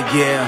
yeah.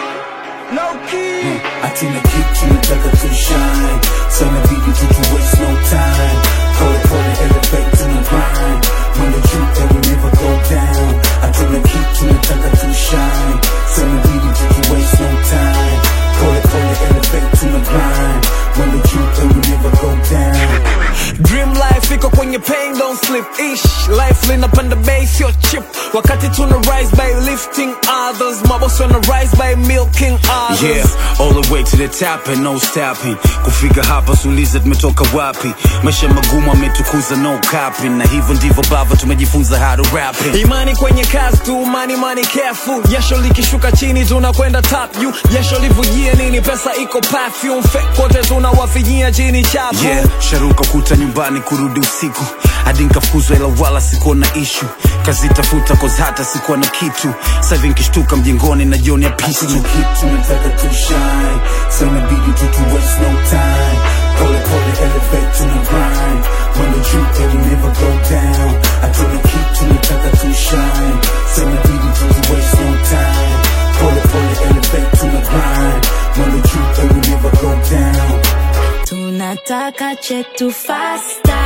Hatuna kitu nataka tu shine Sana bidi tu to waste no time Pole pole elevate to the grind When the truth that we never go down Hatuna kitu nataka tu shine Sana bidi tu to waste no time Pole pole elevate to the grind When the truth that we never go down Dream life iko kwenye pain don't sleep ish life linapanda base your chip wakati tuna rise by lifting others mabosi wana rise by milking others Yeah, all the way to the top and no stopping. Kufika hapa suliza tumetoka wapi? Maisha magumu ametukuza no copying, na hivyo ndivyo bava tumejifunza how to rap it. imani kwenye kazi tu money money careful jasho likishuka chini tunakwenda top you jasho livujie nini pesa iko perfume fake kote tunawafinyia chini chapu Yeah, sharuka kuta nyumbani kurudi usiku hadi nkafukuzwa ila wala sikuwa na ishu kazitafuta cause hata sikuwa na kitu sahivi nkishtuka mjengoni na jioni ya pistu Hatuna kitu nataka tu shine Sana bidi tu to waste no time Pole pole elevate to the grind When the truth that we never go down Hatuna kitu nataka tu shine Sana bidi tu to waste no time Pole pole elevate to the grind When the truth that we never go down tunataka chetu fasta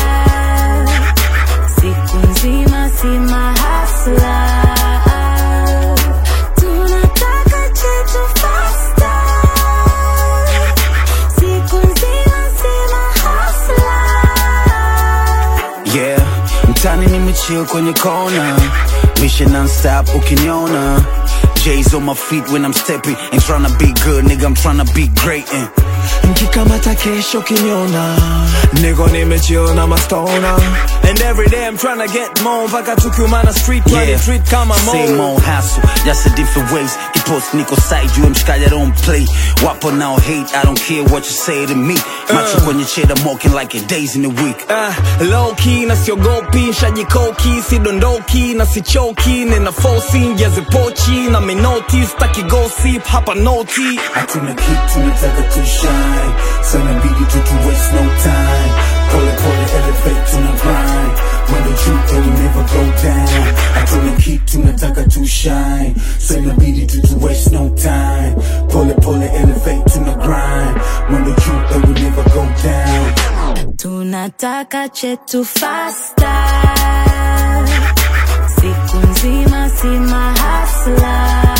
siku nzima si mahasla tunataka chetu fasta siku nzima si mahasla Yeah, mtani nimechill kwenye kona Mission non-stop ukiniona J's on my feet when I'm stepping Ain't tryna be good, nigga, I'm tryna be great and nkikamata kesho kinyona niko nimechiona mastona and every day I'm tryna get more mpaka tukiumana street yeah. treat kama Same mo old hassle, just a different ways Kipost niko side you mshikaji I don't play Wapo now hate, I don't care what you say to me Macho kwenye cheddar mocking like a days in the week Uh, low key na siogopi shajikoki sidondoki na sichoki nina fosi njazipochi na minoti staki gossip hapa noti Hatuna kitu nataka tu shine Sana bidi tu to waste no time Pole pole elevate to the grind When the truth that we never go down Hatuna kitu nataka tu shine Sana bidi tu to waste no time Pole pole elevate to the grind When the truth that we never go down tunataka chetu fasta siku nzima si mahasla